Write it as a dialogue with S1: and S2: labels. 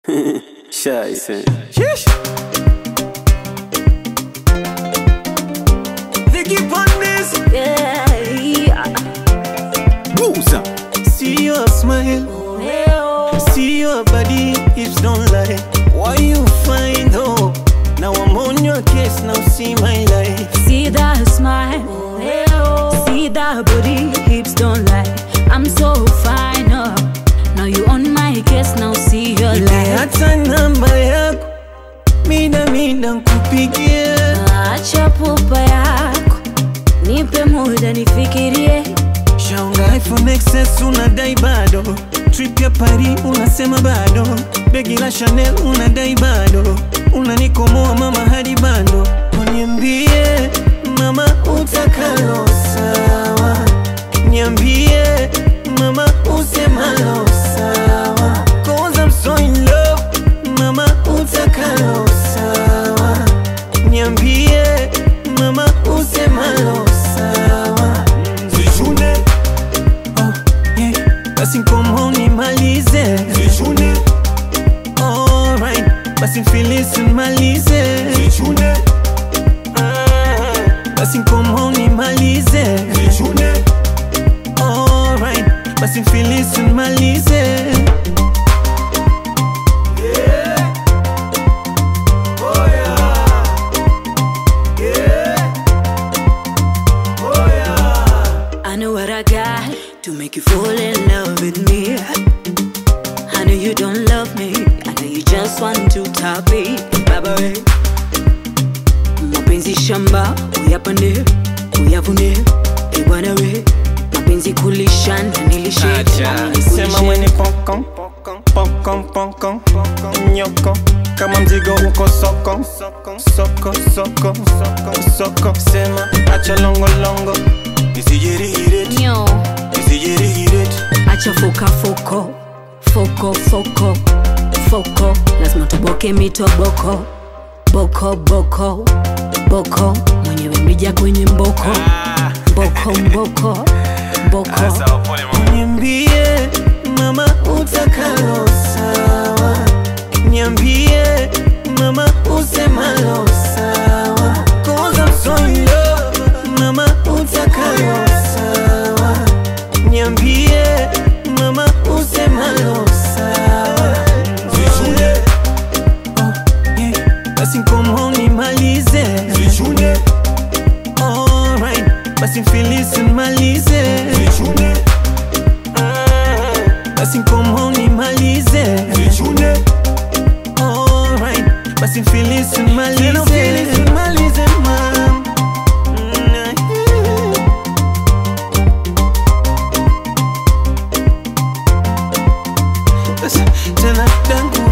S1: Scheiße.
S2: Vicky Pondes,
S3: Yeah, yeah.
S1: Buza.
S2: see your smile,
S3: Well,
S2: see your body, hips don't lie. Why you find hope? Now I'm on your case, now see my life.
S3: see that smile. Well, see that booty, hips don't lie. I'm so fine, oh. Now you on my case, now see your
S2: Nipe
S3: life.
S2: hata namba yako, mida mida nkupigie.
S3: Acha pupa yako, nipe muda nifikirie.
S2: Shaunga iPhone XS unadai bado, trip ya Paris unasema bado, begi la Chanel unadai bado, unanikomoa mama hadi bando. Niambie mama utakalo sawa, niambie mama usemalo sawa, cause I'm so in love, mama utakalo sawa, niambie mama usemalo sawa, zichune Oh, yeah. Basi nkomo nimalize Zichune Alright Basi mfilisi nimalize Zichune Basi nkomo nimalize Zichune Alright Basi mfilisi nimalize
S3: I know what I got to make you fall in love with me. I know you don't love me. I know you just want to top it. Baba we. Mapenzi shamba, uyapande, uyavune, bwana we. Mapenzi kulisha na nilishe. nami
S2: Sema
S3: nikulishe.
S2: weni pokon Pokon pokon Nyoko Kama mzigo uko soko Soko soko Soko Sema acha longo longo Nisijirihiret
S3: Nyo,
S2: Nisijirihiret
S3: acha foka foko, foko foko, foko. Lazima tuboke mitoboko, boko boko, boko. Mwenyewe mrija kwenye mboko, mboko mboko, mboko.
S2: Niambie mama utakalo sawa Niambie mama usemalo sawa Cause I'm so in love Mama utakalo sawa Niambie mama usemalo sawa Zichune Oh yeah Basi nkomo nimalize Zichune Alright Basi mfilisi nimalize Zichune basi nkomo nimalize Zichune Alright Basi mfilisi nimalize nimalize mam Tena dangu